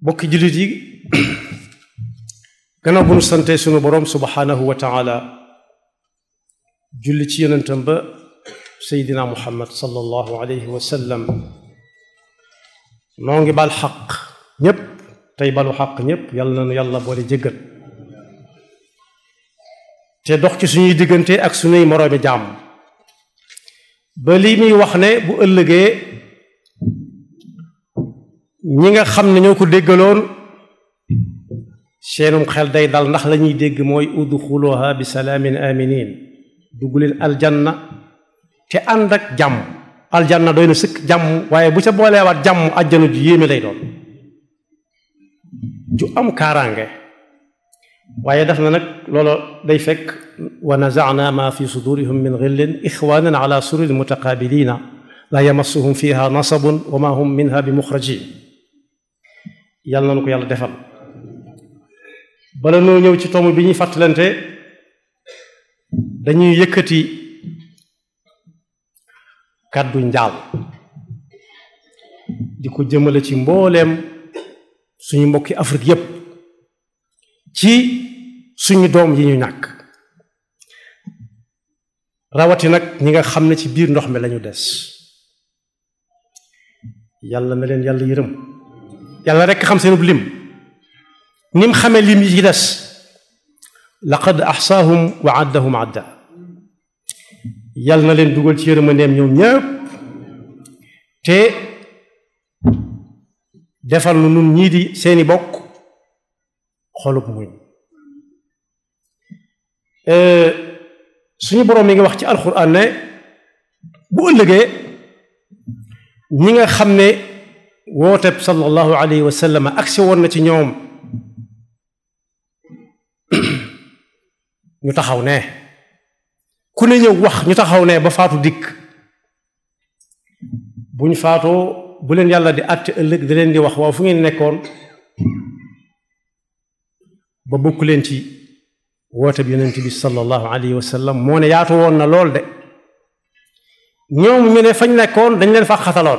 bokki jullit yi gannaaw bu nu sante sunu boroom subhanahu wa taala julli ci yonentam ba seydina muhammad sallallahu alayhi wa sallam noo ngi bal xaq ñépp tey balu xaq ñépp yàlla na nu yàlla boole jéggal te dox ci suñuy diggante ak suñuy moroomi jàmm ba lii muy wax ne bu ëllëgee ñi nga xam ne ñoo ko déggaloon seenum xel day dal ndax la ñuy dégg mooy udxuluha bi salaamin aminin dugg leen aljanna te ànd ak jàmm aljanna doy na sëkk jàmm waaye bu ca booleewaat jàmm àjjana ju yéeme lay doon ju am kaaraange waaye def na nag loolu day fekk wa nazaana ma fi sudurihim min xillin ixwanan ala sururin mutaqabilina la yamassuhum fiha nasabun wa ma hum minha bi muxrajin yàlla na nu ko yàlla defal bala noo ñëw ci tomb bi ñuy fàttalante dañuy yëkkati kàddu njaal di ko jëmale ci mbooleem suñu mbokki Afrique yépp ci suñu doom yi ñu ñàkk rawati nag ñi nga xam ne ci biir ndox mi lañu des yàlla na leen yàlla yërëm yàlla rekk xam seenub lim ni mu xamee lim yi ci des laqad axsaahum wa addahum adda yàlla na leen dugal ci yërmandeem ñoom ñëpp te defal nu nun ñii di seeni bokk xolub muñ suñu boroom mi ngi wax ci alxuraan ne bu ëllëgee ñi nga xam ne wooteb sallallahu alayhi wa sallam agsi woon na ci ñoom ñu taxaw ne ku ne ñëw wax ñu taxaw ne ba faatu dikk bu ñu faatoo bu leen yàlla di àtte ëllëg da leen di wax waaw fu ngeen nekkoon ba bokk leen ci woote bi yonent bi sallallahu alayhi wa sallam moo ne yaatu woon na lool de ñoom ñu ne fañ nekkoon dañ leen fa xataloon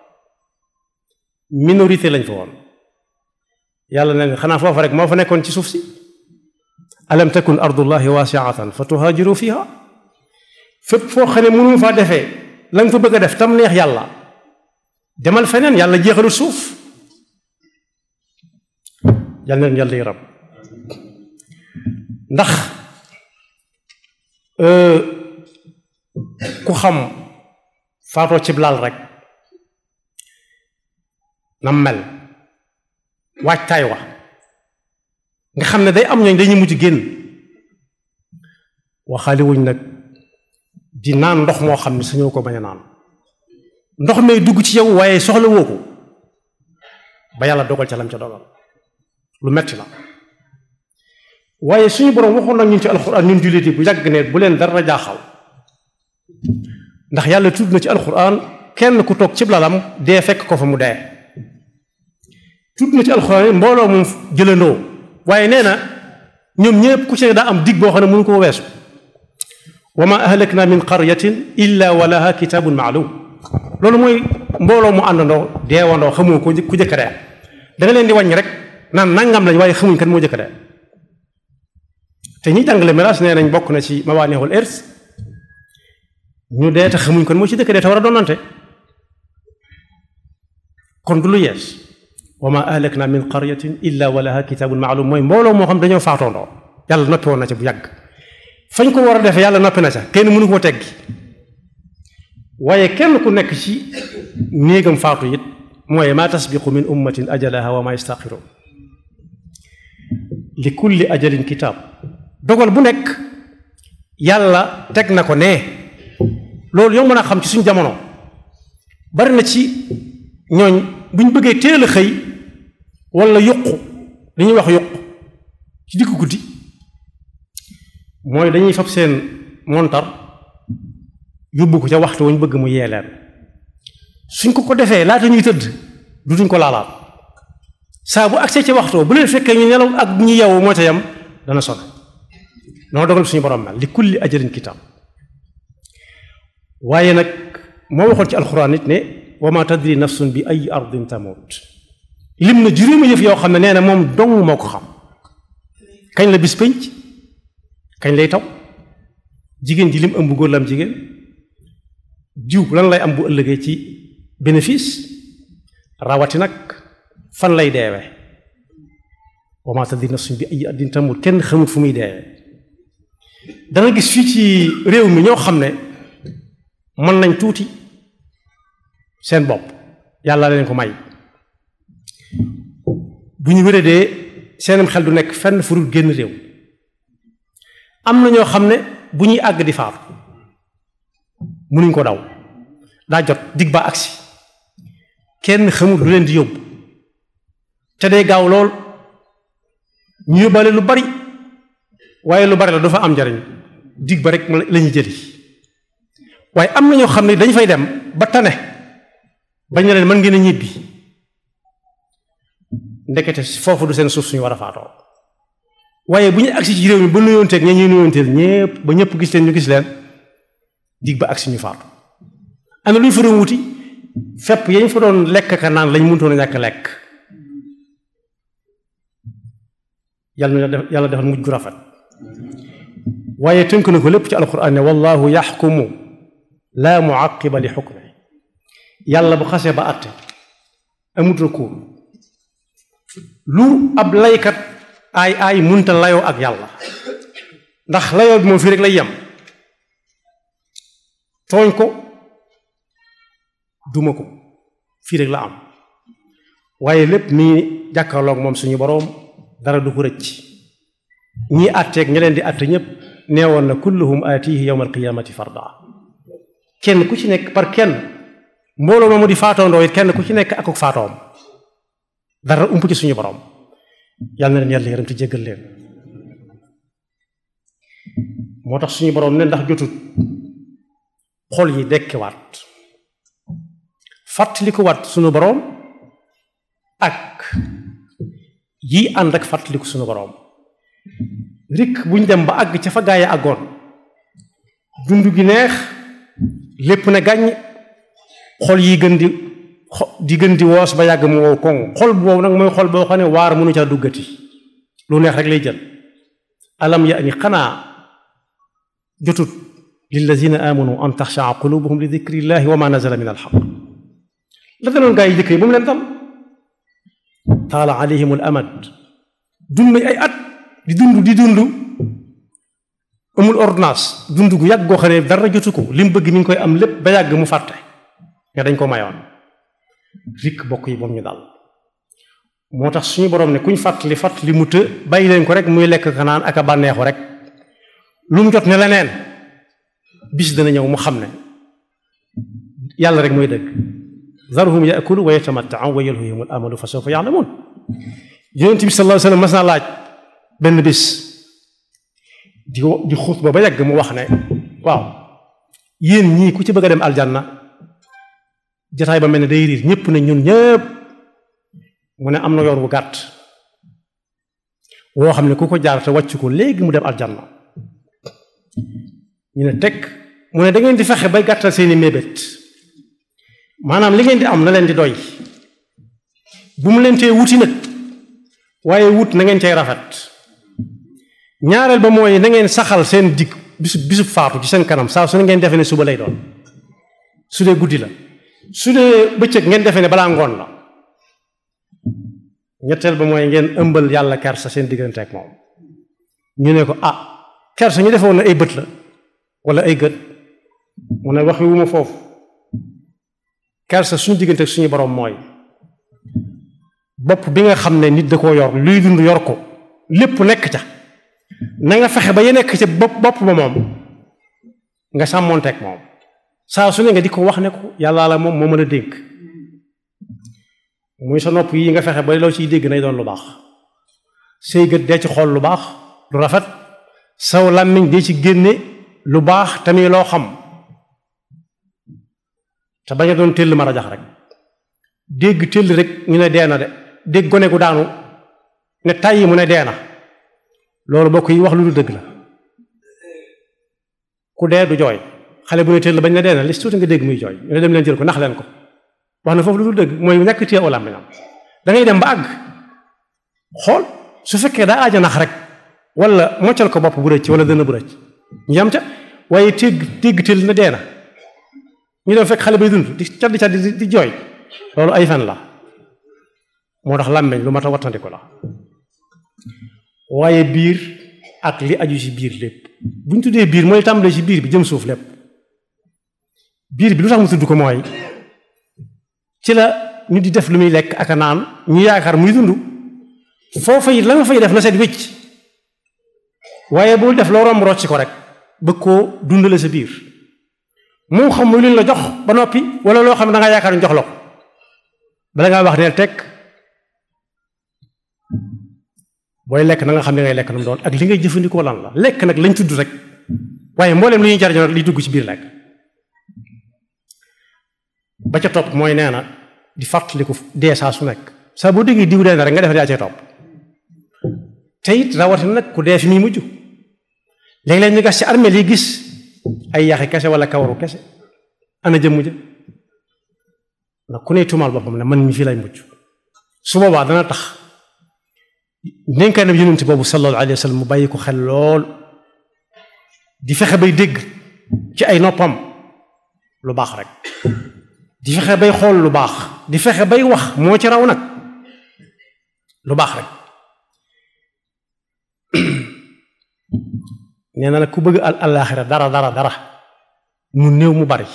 minorité lañ fa woon yàlla ne xanaa foofa rek moo fa nekkoon ci suuf si alam takun ardullahi waasiatan fa tuhaajiru fiha fépp foo xam ne mënu faa defee la nga fa bëgg a def tam neex yàlla demal feneen yàlla jeexalu suuf yal na leen yàlla yaram ndax ku xam faatoo cib laal rek nam mel waajtaay wa nga xam ne day am ñooñ dañuy mujj génn waxaale wuñ nag di naan ndox moo xam ne sañoo ko bañ a naan ndox may dugg ci yow waaye soxla woo ko ba yàlla dogal ca lam ca dogal lu metti la waaye suñu boroom waxoon nag ñun ci alxuraan ñun jullit yi bu yàgg ne bu leen dara jaaxal ndax yàlla tudd na ci alxuraan kenn ku toog cib lalam dee fekk ko fa mu dee tudd na ci alxuraan mbooloo moom jëlandoo waaye nee na ñoom ñëpp ku ci daa am dig boo xam ne mënu ko weesu wa ma ahlakna min qaryatin illa wa laha kitabun maalum loolu mooy mbooloo mu àndandoo deewandoo xamoo ko ku jëkk dee da nga leen di wàññi rek naan nangam lañ waaye xamuñ kan moo jëkk dee te ñi jàngale miraas nee nañ bokk na ci mawaanixul irs ñu dee te xamuñ kon moo ci dëkk dee te war a doonante kon du lu yees wa ma ahlakna min qaryatin illa wa laha kitabun maalum mooy mbooloo moo xam dañoo faatoondoo yàlla noppi woon na ca bu yàgg fañ ko war a defee yàlla noppi na ca kenn mënu koo teggi waaye kenn ku nekk ci néegam faatu it mooy ma tasbiqu min ummatin ajalaha wa ma yastaxiroon li kulli ajalin kitaab dogal bu nekk yàlla teg na ko ne loolu yow mën a xam ci suñu jamono bari na ci ñooñ bu ñu bëggee teel a xëy wala yuqu li ñuy wax yuqu ci diggu guddi mooy dañuy fab seen montar yóbbu ko ca waxtu wañ bëgg mu yee leen suñ ko ko defee laata ñuy tëdd du duñ ko laalaat saa bu agsee ci waxtu bu leen fekkee ñu nelaw ak ñu yeewu moo ca yam dana sonn noonu dogal suñu borom mel li kulli ajalin kitaab waaye nag moo waxoon ci alxuraan nit ne wa ma tadri nafsun bi ay ardin tamut lim na juróomi yëf yoo xam ne nee na moom dong moo ko xam kañ la bis pénc kañ lay taw jigéen ji lim ëmb góor la am jigéen jiw lan lay am bu ëllëgee ci bénéfice rawati nag fan lay deewe wa maa tadri nafsun bi ayyi ardin tamut kenn xamut fu muy deewe danga gis fii ci réew mi ñoo xam ne mën nañ tuuti seen bopp yàlla leen ko may bu ñu wéradee seenam xel du nekk fenn fu dul génn réew am na ñoo xam ne bu ñuy àgg di faatu mënuñ ko daw daa jot dig ba agsi kenn xamul lu leen di yóbbu te day gaaw lool ñu yóbbaale lu bari waaye lu bari la du fa am njariñ dig ba rek la ñuy jëli waaye am na ñoo xam ne dañu fay dem ba tane bañ na leen mën ngeen a ñibbi ndekete foofu du seen suuf suñu war a faatoo waaye bu ñu agsi ci réew mi ba nuyoonteeg ña ñuy nuyoonteel ñépp ba ñëpp gis leen ñu gis leen dig ba agsi ñu faatu am na lu ñu fa doon wuti fepp yañ fa doon lekk ka naan lañ mënutoon a ñàkk lekk yàlla na yàlla defal mujj gu rafet waaye tënk na ko lépp ci alquran ne wallahu yaxkumu laa muaqiba li xukme yàlla bu xasee ba àtte amut recours lu ab laykat aay aay munta layoo ak yàlla ndax layoo bi moom fii rek lay yem tooñ ko duma ko fii rek la am waaye lépp mii jàkkaarloog moom suñu boroom dara du ko rëcc ñii àtteeg ña leen di àtte ñépp neewoon na kulluhum aatihi yawma alqiyamati farda kenn ku ci nekk par kenn mbooloo moomu di faatoondoo it kenn ku ci nekk akuk faatoom dara ump ci suñu boroom yàlla na leen yàlla yërëm te jéggal leen moo tax suñu boroom ne ndax jotut xol yi dekkiwaat fàttalikuwaat suñu boroom ak yi ànd ak fàttaliku suñu boroom rikk buñ dem ba àgg ca fa gaay a àggoon dund gi neex lépp ne gàññ xol yi gën di di gën di woos ba yàgg mu wow koŋ xol boobu nag mooy xol boo xam ne waar mënu caa duggati lu neex rek lay jël alam ya ni xanaa jotut lillazina amanu an taxshaa qulubuhum li dikrillahi wa ma nazala min alxaq la daloon gaa yi jëkk yi ba mu leen dal taala alayhim al amad dund nañ ay at di dund di dund amul ordonnance dund gu yàgg goo xam ne dara jotu ko li mu bëgg mi ngi koy am lépp ba yàgg mu fàtte nga dañ ko mayoon rikk bokk yi moom ñu dal moo tax suñu borom ne kuñ fàttali fàttali mu të bàyyi leen ko rek muy lekk kanaan ak a bànneexu rek lu mu jot ne leneen bis dana ñëw mu xam ne yàlla rek mooy dëgg zarhum yaakulu wa yatamattau wa yalhihim al amalu fa sawfa yaalamuun yonent bi sallallahu alayhi wa sallam mas naa laaj benn bis di di xutba ba yàgg mu wax ne waaw yéen ñii ku ci bëgg a dem aljanna jataay ba mel ne day riir ñépp ne ñun ñëpp mu ne am na yoon wu gàtt woo xam ne ku ko jaar te wàcc ko léegi mu dem aljanna ñu ne teg mu ne da ngeen di fexe bay gàttal seeni mébét maanaam li ngeen di am na leen di doy bu mu leen tee wuti nag waaye wut na ngeen cay rafet ñaareel ba mooy na ngeen saxal seen digg bisu bisu faatu ci seen kanam saa su ne ngeen defe ne suba lay doon su dee guddi la su dee bëccëg ngeen defe ne balaa ngoon la ñetteel ba mooy ngeen ëmbal yàlla kersa seen diggante ak moom ñu ne ko ah kersa ñu defoon na ay bët la wala ay gët mu ne wax wi wu ma foofu kersa suñu diggante ak suñu borom mooy bopp bi nga xam ne nit da koo yor luy dund yor ko lépp nekk ca na nga fexe ba ya nekk ca bopp bopp ba moom nga sàmmoonteeg moom saa su ne nga di ko wax ne ko yàllaa la moom moo mën a dénk muy sa nopp yi nga fexe ba loo ciy dégg nay doon lu baax say gët dee ci xool lu baax lu rafet saw làmmiñ dee ci génne lu baax tamit loo xam te bañ a doon tëll ma rajax rek dégg tëll rek ñu ne dee na de dégg gone gu daanu ne tàyyi mu ne dee na loolu bokk yi wax lu du dëgg la ku dee du jooy xale bu ne tëll bañ ne dee na li tuuti nga dégg muy jooy ñu ne dem leen jël ko nax leen ko wax na foofu lu dul dëgg mooy ñàkk téye aw làmmiñam da ngay dem ba àgg xool su fekkee daa aaja nax rek wala moccal ko bopp bu rëcc wala dënn bu rëcc ñu yam ca waaye tégg tégg tël na dee na ñu dem fekk xale bay dund di caddi caddi di jooy loolu ay fen la moo tax làmmeñ lu mat a wattandiku la waaye biir ak li aju ci biir lépp bu ñu tuddee biir mooy tàmbalee ci biir bi jëm suuf lépp biir bi lu tax mu tudd ko mooy ci la ñu di def lu muy lekk ak a naan ñu yaakaar muy dund foofa it la nga fay def na seet wécc waaye bul def loo romb rocc ko rek bëgg koo dundale sa biir moo xam muy luñ la jox ba noppi wala loo xam ne da nga yaakaar ñu jox la ko bala ngaa wax neel teg booy lekk na nga xam ne ngay lekk lu mu doon ak li ngay jëfandikoo lan la lekk nag lañ tudd rek waaye mbooleem li ñuy jariñoo li dugg ci biir lekk ba ca topp mooy nee na di fàttaliku dee saa su nekk saa boo déggee diw dee na rek nga def yaa cay topp te it rawatina nag ku dee fi muy mujj léeg-léeg ñu gas ci armée li gis ay yaxi kese wala kawaru kese ana jëmm ja ndax ku ne tuumaal boppam ne man mi fii lay mujj su boobaa dana tax dénkaane yonent boobu sallallahu alayhi wa sallam mu bàyyi ko xel lool di fexe bay dégg ci ay noppam lu baax rek di fexe bay xool lu baax di fexe bay wax moo ci raw nag lu baax rek nee na nag ku bëgg al alaaxira dara dara dara mu néew mu bari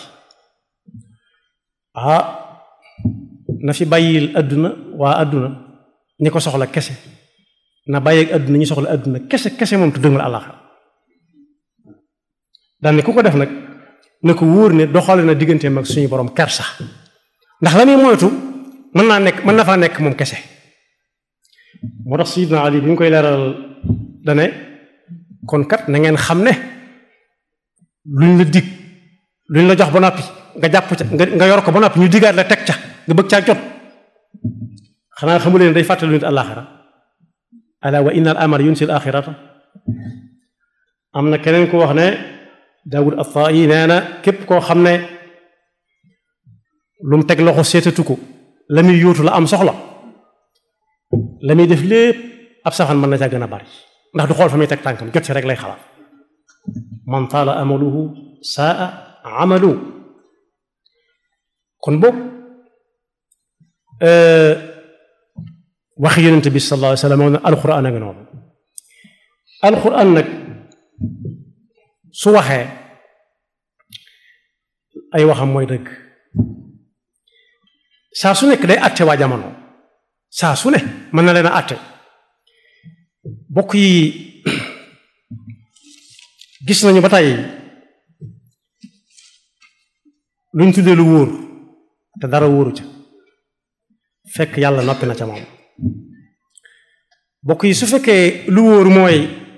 ah na fi bàyyil adduna waa adduna ñi ko soxla kese na bàyyeeg adduna ñi soxla adduna kese kese moom tudd nga alaaxira daan ne ku ko def nag na ko wóor ne doxale na digganteem ak suñu borom kersa ndax la muy moytu mën naa nekk mën na faa nekk moom kese moo tax Sayyidina Ali bi ñu koy leeral dane kon kat na ngeen xam ne luñ la dig luñ la jox ba noppi nga jàpp ca nga yor ko ba noppi ñu digaat la teg ca nga bëgg caa jot xanaa xamu leen day fàttali nit àllaaxira ala wa inna al amar yunsi al axirata am na keneen ku wax ne Daawud at-Taa'i nee na képp koo xam ne lu mu teg loxo seetatu ko la muy yóotu la am soxla la muy def lépp ab safan mën na caa gën a bari ndax du xool fa muy teg tànkam jot si rek lay xalaat man taala amaluhu saa amalu kon boog waxi yonente bi sallallahu alayhi wa sallam ne alquran a ngi noonu alquran nag su waxee ay waxam mooy dëgg saa su nekk day àtte waa jamono saa su ne mën na leen a àtte bokk yi gis nañu ba tey luñ tuddee lu wóor te dara wóoru ca fekk yàlla noppi na ca moom bokk yi su fekkee lu wóor mooy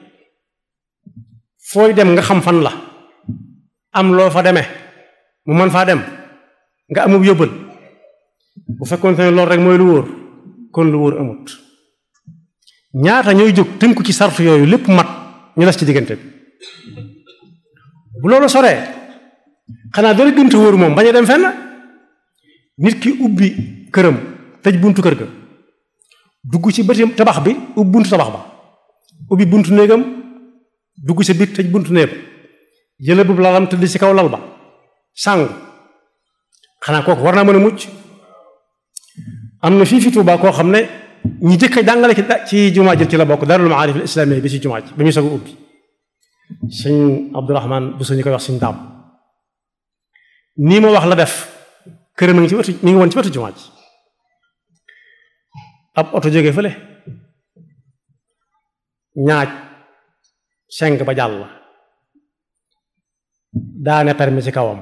fooy dem nga xam fan la am loo fa demee mu mën faa dem nga amub yóbbal bu fekkoon ne loolu rek mooy lu wóor kon lu wóor amut ñaata ñooy jóg tënku ci sartu yooyu lépp mat ñu des ci diggante bi bu loolu soree xanaa dara gënta wóor moom bañ a dem fenn nit ki ubbi këram tëj buntu kër ga dugg ci bëti tabax bi ubbi buntu tabax ba ubbi buntu néegam dugg ci biir tëj buntu néeg ba jële bu lalam tëdd ci kaw lal ba sàngu xanaa kooku war naa mën a mucc am na fii fi Tuubaa koo xam ne ñi jëkk a jàngale ci jumaa ji ci la bokk darul maarif al islamiyya bi ci jumaa ji ba muy soog a ubbi sëñ Abdourahman bu ñu koy wax sëñ daam nii ma wax la def këram mi ngi ci wetu mi ngi woon ci wetu jumaa ji ab oto jóge fële ñaaj seng ba jàll daane permis ci kawam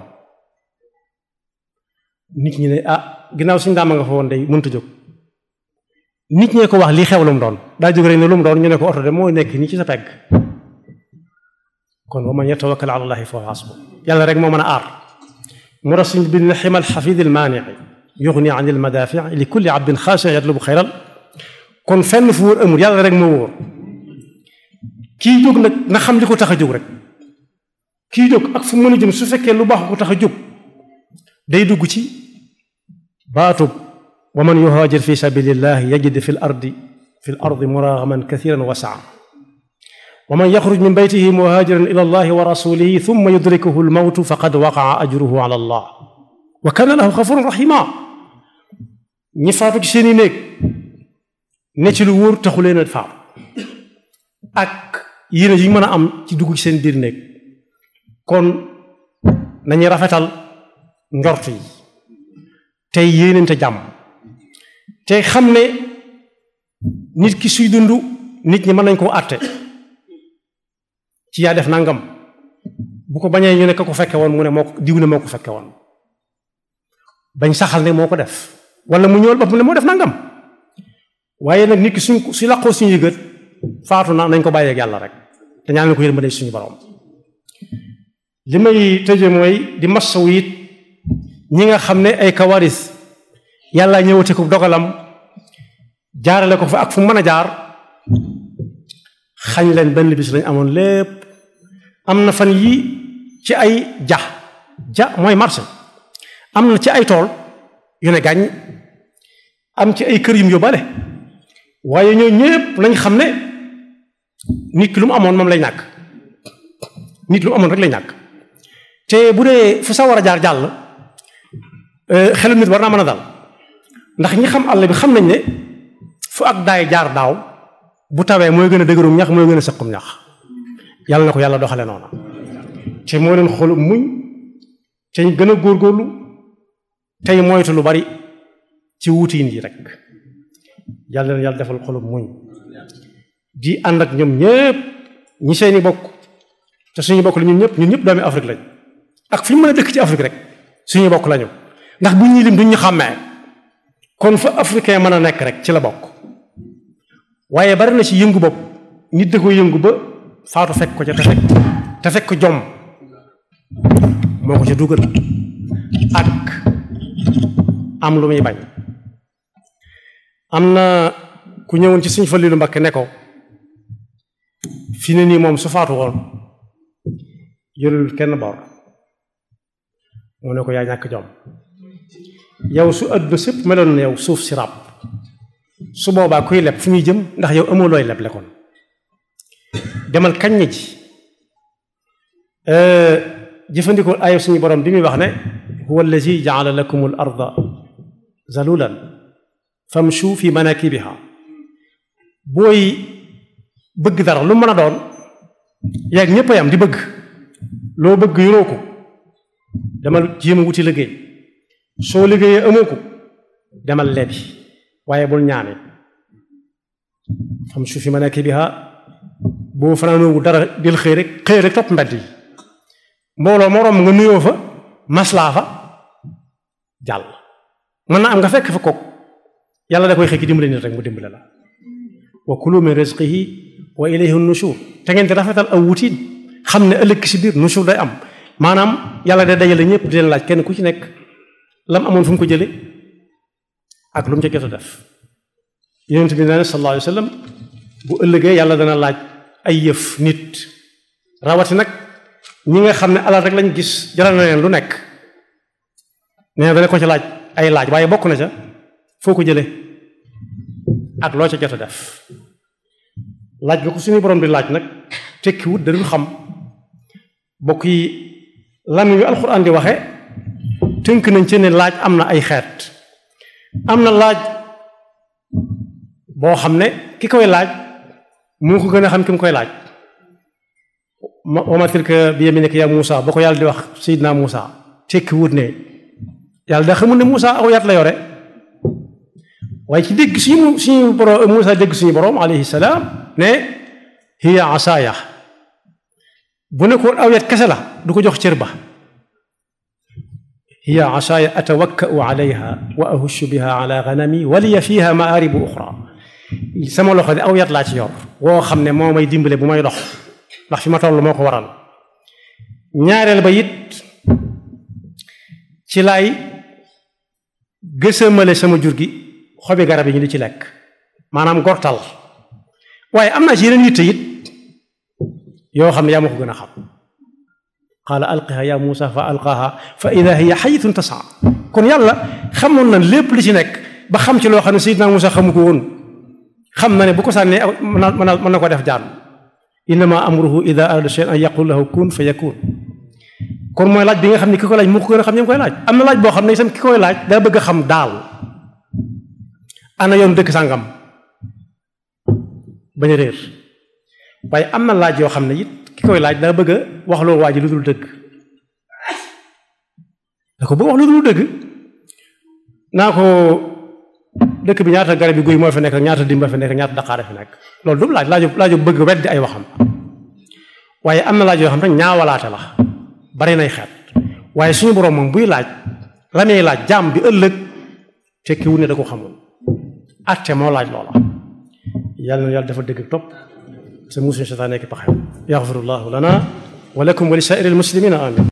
nit ñi ne ah ginnaaw suñu daama nga fa woon day mënta jóg nit ñee ko wax lii xew lu mu doon daa jóg rek ne lu mu doon ñu ne ko oto de moo nekk nii ci sa pegg kon wa man yatawakkal ala allahi fa hasbu yàlla rek moo mën a aar mu tax suñ bind ximal xafidil maanii yuxni an il madafi li kulli abdin xaasi yatlubu xayral kon fenn fu wóor amul yàlla rek moo wóor kii jóg nag na xam li ko tax a jóg rek kii jóg ak fu mën a jëm su fekkee lu baax ko tax a jóg day dugg ci baatub wa man yuhaajir fi sabilillah yajid fi l ardi fi l ardi muragaman kathiran wa saa wa man yaxruj min baytihi muhaajiran ila allahi wa rasulihi thumma yudrikuhu lmawtu faqad waqaa ajruhu ala allah wa kana lahu xafurun rahima ñi faatu ci seeni néeg ne ci lu wóor taxu leen a faatu ak yéene yi mën a am ci dugg ci seen biir néeg kon nañuy rafetal njort yi tey yéenente jàmm tey xam ne nit ki suy dund nit ñi mën nañ koo àtte ci yaa def nangam bu ko bañee ñu ne ka ko fekke woon mu ne moo ko diw ne moo ko fekke woon bañ saxal ne moo ko def wala mu ñëwal boppam ne moo def nangam waaye nag nit ki suñ su laqoo suñu yëgët faatu na nañ ko bàyyeeg yàlla rek te ñaan ko yërmande suñu borom li may tëje mooy di massawu it ñi nga xam ne ay kawaris yàlla ñëwate ko dogalam jaarale ko fa ak fu mën a jaar xañ leen benn bis lañ amoon lépp am na fan yi ci ay ja ja mooy marché am na ci ay tool yu ne gàññ am ci ay kër yum yóbbale waaye ñoo ñépp nañ xam ne nit ki lu mu amoon moom lay ñàkk nit lu mu amoon rek lay ñàkk te bu dee fu sa war a jaar jàll xelu nit war naa mën a dal ndax ñi xam àll bi xam nañ ne fu ak daay jaar daaw bu tawee mooy gën a dëgërum ñax mooy gën a sëqum ñax yàlla na ko yàlla doxale noona te moo leen xolu muñ te ñu gën a góorgóorlu tey moytu lu bari ci wutiin yi rek yàlla na yàlla defal xolu muñ di ànd ak ñoom ñépp ñi seeni bokk te suñu bokk la ñun ñëpp ñun ñëpp doomi Afrique lañ ak fi ñu mën a dëkk ci Afrique rek suñu bokk lañu ndax bu ñuy lim duñ ñu xàmmee kon fa africain mën a nekk rek ci la bokk waaye bari na ci yëngu bopp nit da ko yëngu ba faatu fekk ko ca te fekk te fekk ko jom moo ko ca dugal ak am lu muy bañ am na ku ñëwoon ci suñ Faliilu Mbakke ne ko fi ne nii moom su faatu woon yërul kenn bor mu ne ko yaa ñàkk jom yow su àdduna sépp meloon na yow suuf si ràbb su boobaa kuy leb fu ñuy jëm ndax yow amoo looy leb lekkoon demal kañ na ji jëfandikoo aaya suñu borom bi muy wax ne huwa allazi jaala lakum al arda zalulan famshu fi manakibiha booy bëgg dara lu mën a doon yaag ñépp a yam di bëgg loo bëgg yoroo ko demal jéem a wuti liggéey soo liggéeyee amoo ko demal lebi waaye bul ñaane famshu fi manakibiha boo fanaanoowu dara del xëy rek xëy rek topp mbedd yi mbooloo moroom nga nuyoo fa maslaa fa jàll mën na am nga fekk fa kook yàlla da koy xëy ki dimbale nit rek mu dimbale la wa kulu min rizqihi wa ilayhi nushur te ngeen di rafetal aw wutiin xam ne ëllëg si biir nushur day am maanaam yàlla day dajale ñëpp di leen laaj kenn ku ci nekk lam amoon fu mu ko jële ak lu mu ca jot a def yonent bi nee na sallallahu alayhi wa sallam bu ëllëgee yàlla dana laaj ay yëf nit rawati nag ñi nga xam ne alal rek lañ gis jaral na leen lu nekk nee na dana ko ci laaj ay laaj waaye bokk na ca foo ko jële ak loo ca jot a def laaj bi ko suñu borom di laaj nag tekkiwut da dul xam bokk yi lan yu alxuraan di waxe tënk nañ ci ne laaj am na ay xeet am na laaj boo xam ne ki koy laaj moo ko gën a xam ki mu koy laaj wa ma tilka bi yaminika ya Muusa ba ko yàlla di wax Seydina Muusa tekki wut ne yàlla da xamul ne Muusa aw yat la yore waaye ci dégg suñu suñu borom Muusa dégg suñu borom alayhi salaam ne hiya asaaya bu ne ko aw yat kese la du ko jox cër ba hiya asaaya atawakkau alayha wa ahushu biha ala ganami wa liya fiha maaribu uxra sama loxo de aw yat laa ci yor woo xam ne moo may dimbale bu may dox ndax fi ma toll moo ko waral ñaareel ba it ci laay gësamale sama jur gi xobi garab yi ñu di ci lekk maanaam gortal waaye am naa ci yeneen yitte it yoo xam ne yaa ma ko gën a xam qaala alqiha ya muusa fa alqaaha fa ida hiya xayitun tasaa kon yàlla xamoon na lépp li ci nekk ba xam ci loo xam ne Seydina Musa xamu ko woon xam na ne bu ko sànnee mën na mën na ko def jaan innama amruhu ida arada shay'an an yaqul lahu kun fa yakun kon mooy laaj bi nga xam ne ki koy laaj moo ko gën a xam ñi koy laaj am na laaj boo xam ne itam ki koy laaj daa bëgg a xam daal ana yoon dëkk sàngam bañ a réer waaye am na laaj yoo xam ne it ki koy laaj daa bëgg a wax loo waa ji lu dul dëgg da ko bëgg wax lu dul dëgg naa ko dëkk bi ñaata garab yi guy moo fi nekk ñaata dimba fi nekk ñaata daqaare fi nekk loolu du laaj laaju laaju bëgg weddi ay waxam waaye am na laaj yoo xam ne ñaawalaate la bari nay xeet waaye suñu borom moom buy laaj la muy laaj jaam bi ëllëg tekkiwu ne da ko xamul atte moo laaj loola yàlla na yàlla dafa dëgg topp sa musuñu seytaane nekk paxem yaxfirullahu lana wa lakum wa li saa'iril muslimina amin